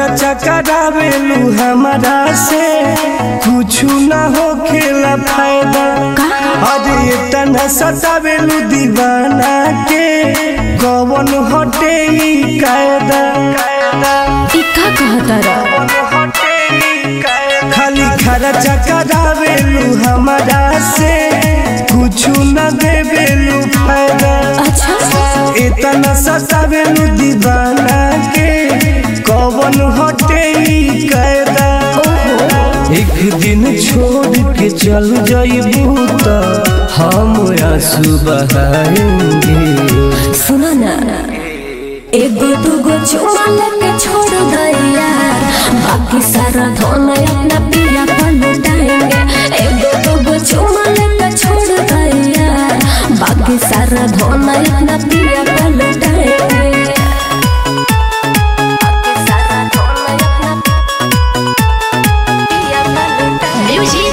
खर्चा करावेलू हमारा से कुछ ना हो खेला फायदा अरे तना सतावेलू दीवाना के कवन हटे ई कायदा ई का कहतारा खाली खर्चा करावेलू हमारा से कुछ न देवेलू फायदा अच्छा इतना सतावेलू दीवाना के कवन हटे ई कायदा एक दिन छोड़ के चल जाइबू त हम आंसू बहाएंगे सुनो ना एगो दूगो चुमा लेके छोड़ दैया बाकी सारा धन अपना पिया पर लुटाएंगे एगो दूगो चुमा लेके छोड़ दैया बाकी सारा धन अपना पिया पर लुटाएंगे बाकी सारा धन अपना पिया पर लुटाएंगे।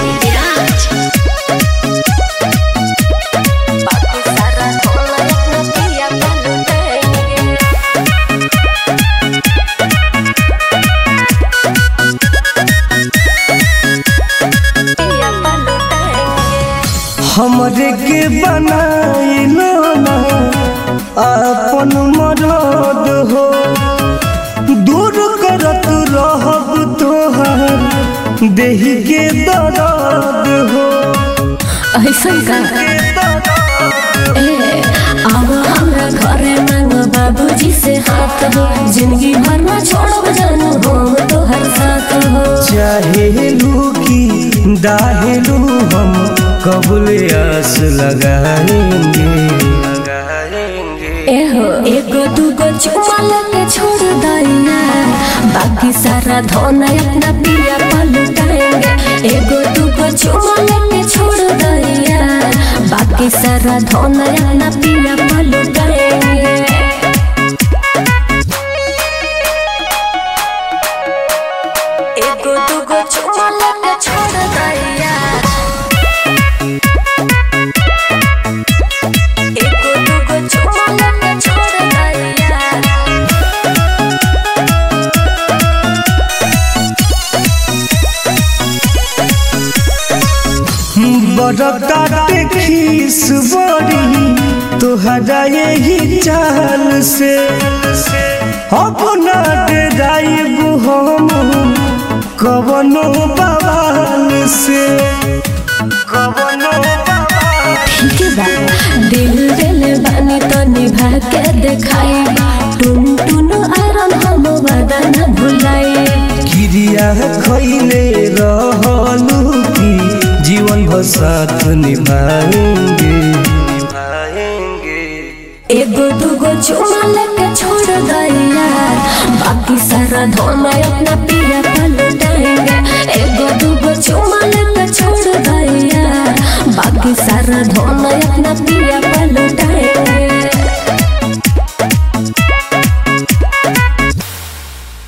बाकी सारा धन अपना पिया पर लुटाएंगे। पिया पर लुटाएंगे। हमरे के बनाइलो ना अपन मरद हो दूर करत रहब तोहर देही के दर्द हो ऐसन का ए अब हमरा घरे मांग बाबूजी से हाथ हो जिंदगी भर ना छोड़ब जानू हम तोहर साथ हो चाहेलू की दाहेलू हम कबूल आस लगाएंगे एहो एगो दूगो चुमा लेके छोड़ दैया बाकी सारा धन अपना पिया पर लुटाएंगे एगो दूगो चुमा लेके छोड़ दैया बाकी सारा धन अपना पिया पर लुटाएंगे एगो दूगो चुमा लेके छोड़ दैया एगो दूगो चुमा लेके छोड़ दैया बड़काटे खीस बड़ी तोहरा यही चाल से अपना डेराइबू हम कवनो बवाल से कवनो बवाल ठीक बा दिल दिल बानी तो निभा के देखाई टुन टुन आरन हम वादा न भुलाई क्रिया खैले रहलू की जीवन भर साथ निभाएंगे निभाएंगे एगो दूगो चुमा लेके छोड़ दैया बाकी सारा धन अपना पिया